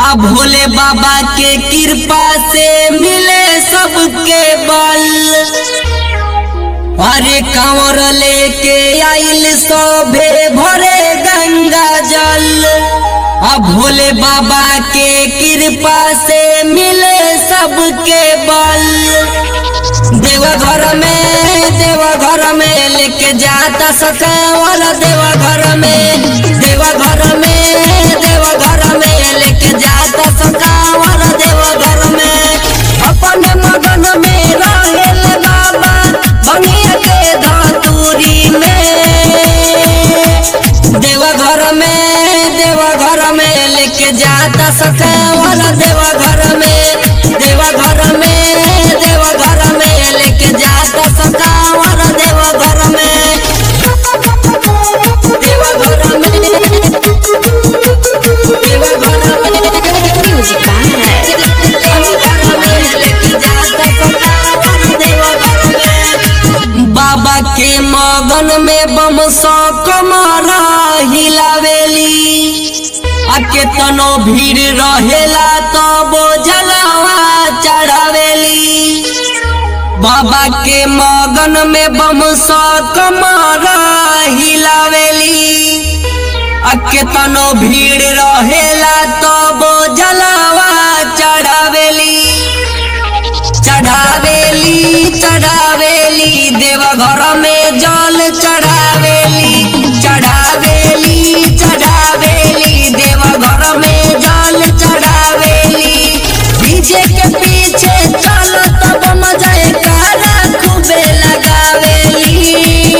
अब भोले बाबा के कृपा से मिले सबके बल अरे कांवर लेके आइल सभे भरे गंगा जल अब भोले बाबा के कृपा से मिले सबके बल देवघर में देवघर में लेके जाता सकावल देवघर में देवघर में देवघर में लेके जाता सकावल देवघर में अपन मगन में रहेल बाबा बनिया के धतूरी में देवघर में देवघर में लेके जाता सकावल देवघर में देवघर में देवघर में लेके जाता सकावल देवघर में देवघर में देवघर में Music by देवघर में लेके जाता सकावल देवघर में बाबा के मगन में बम सौ कमरा हिलावेली आ केतनो भीड़ रहेला तो बोझलवा चढ़ावेली बाबा के मगन में बम सौ कमरा हिलावेली आ केतनो भीड़ रहेला तो बोझलवा चढ़ावेली चढ़ावेली चढ़ावेली देवघर में जल चढ़ावेली चढ़ावेली चढ़ावेली देवघर में जल चढ़ावेली पीछे के पीछे चलो तब मजा कारा खूबे लगावेली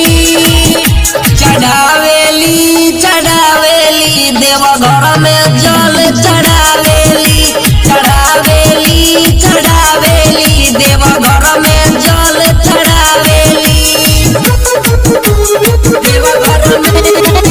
चढ़ावेली चढ़ावेली देवघर में जल चढ़ावेली चढ़ावेली चढ़ावेली देवघर में जल चढ़ावेली देवघर में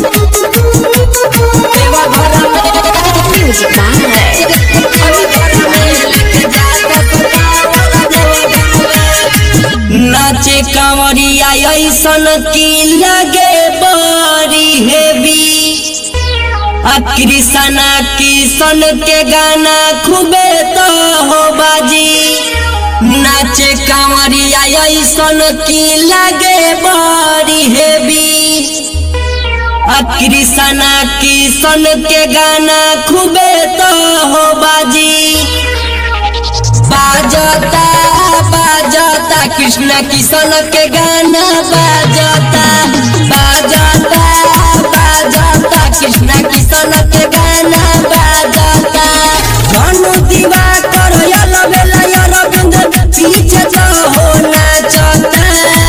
देवघर में Music by देवघर में लेके जाता सतावला देवघर में। नाचे कांवरिया ऐसन की लगे बड़ी हेवी आ कृष्णा किशन के गाना खूबे तो हो बाजी नाचे कांवरिया ऐसन की लगे बड़ी हेवी आ कृष्णा किशन के गाना खूबे तो हो बाजी बाजता बाजता कृष्ण किशन के गाना बाजता बाजता बाजता कृष्ण किशन के गाना बाजता धनु दीवा करो यलो बेला यलो बिंद पीछे तो हो नाचता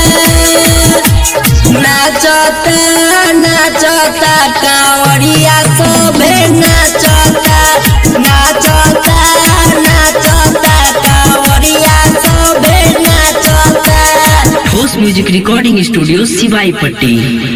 नाचता नाचता कांवरिया सोभे नाचता नाचता नाचता कांवरिया सोभे नाचता host music recording studio Siwai पट्टी